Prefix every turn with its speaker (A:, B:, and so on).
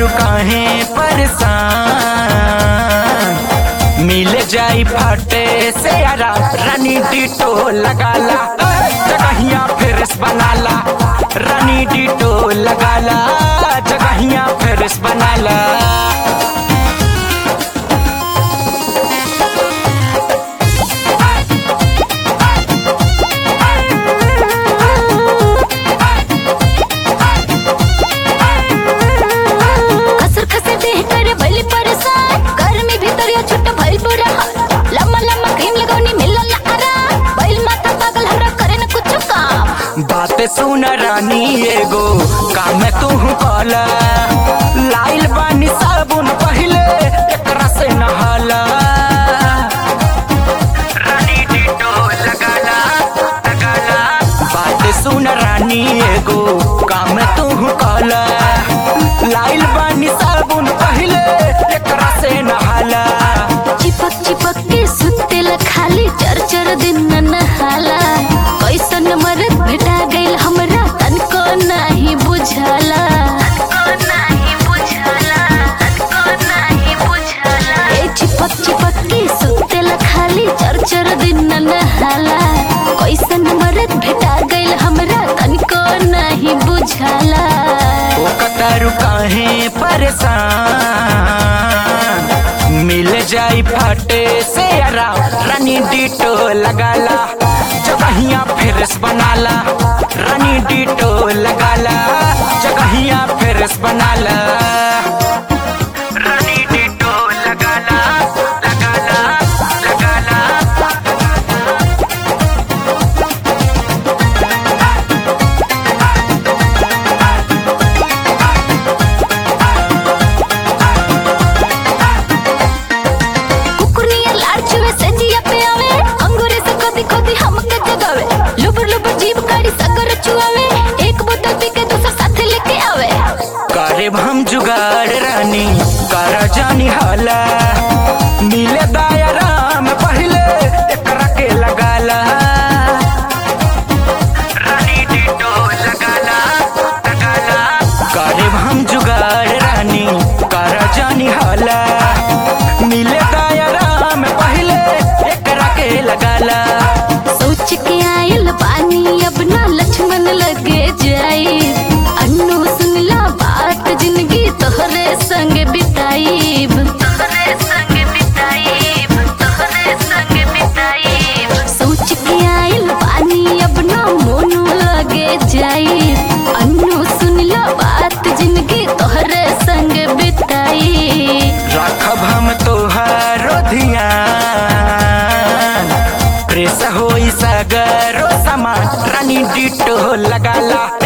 A: तारू काहे परेशान मिल जाई फाटे से यारा रानी डिटो लगाला जगहिया फेरस बनाला रानी डिटो लगाला जगहिया फेरस बनाला
B: कसर कसर देह करे भइल परेशान गर्मी भीतर या छुट्ट भइल बुरा हाल लम्बा लम्बा क्रीम लगौनी मिलल आराम भइल माथा पागल हमरा करे न कुछ काम
A: बात सुन रानी एगो काम तू कला लाइल बानी साबुन पहिले एकरा से नहाला रानी डिटो लगाला लगाला बात सुन रानी एगो काम तू कला लाइल बानी साबुन पहिले एकरा से नहाला
B: चिपक चिपक के सुतेला खाली चर चर दिन न नहाला कैसन मरद भेटा गइल हमरा तनको नाही बुझाला ए चिपक चिपक के सुतेला खाली चर चर दिन न नहाला कैसन मरद भेटा गइल हमरा तनको नाही बुझाला
A: ओ कतारू काहे परेशान मिल जाई फाटे से आराम रानी डिटो लगाला जगहिया फेरस बनाला रानी डिटो लगाला जगहिया फेरस बनाला रानी डिटो लगाला लगाला लगाला
B: कुकुरनिया लाड़ छुए से जिया पे आवे अंगूरे से कदी कदी हमके जगावे लुबुर लुबुर जीभ काड़ी सगर चुआवे एक बोतल पी के दूसरा साथ लेके आवे
A: करे हम जुगाड़ रानी कर जानी हाला मिले दायराम पहले एकरा के लगाला रानी डिटो लगाला लगाला करे हम जुगाड़ रानी कर जानी हाला मिले दायराम पहले एकरा के लगाला
B: सोच के आयल पानी अब ना लक्ष्मण लगे जाई अन्नू सुनला बात जिंदगी तोहरे संग बिताईब तोहरे संग बिताईब तोहरे संग बिताईब सोच के आयल पानी अब ना मोनू लगे जाई अन्नू सुनला बात जिंदगी तोहरे संग बिताई
A: राखब हम तोहारो ध्यान प्रेस होई सगरो सामान रानी डिटो लगाला